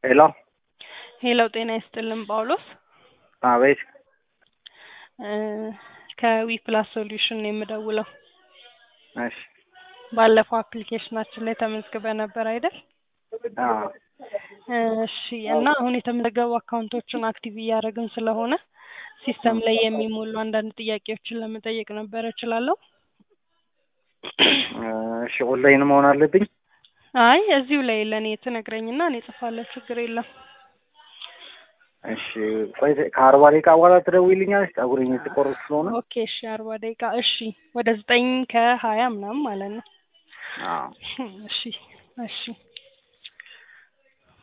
ሄሎ ሄሎ ጤና ይስጥልን ጳውሎስ አቤት ከዊ ፕላስ ሶሉሽን ነው የምደውለው። እሺ ባለፈው አፕሊኬሽናችን ላይ ተመዝግበ ነበር አይደል? አዎ እሺ እና አሁን የተመዘገቡ አካውንቶችን አክቲቭ እያደረግን ስለሆነ ሲስተም ላይ የሚሞሉ አንዳንድ ጥያቄዎችን ለመጠየቅ ነበረ። እችላለሁ? እሺ ኦንላይን መሆን አለብኝ? አይ እዚሁ ላይ ለእኔ ትነግረኝና እኔ እጽፋለሁ። ችግር የለም። እሺ ቆይ ከአርባ ደቂቃ በኋላ ትደውይልኛለሽ? ፀጉሬን የተቆረጥ ስለሆነ ኦኬ እሺ፣ አርባ ደቂቃ እሺ፣ ወደ ዘጠኝ ከሀያ ምናምን ማለት ነው። አዎ እሺ እሺ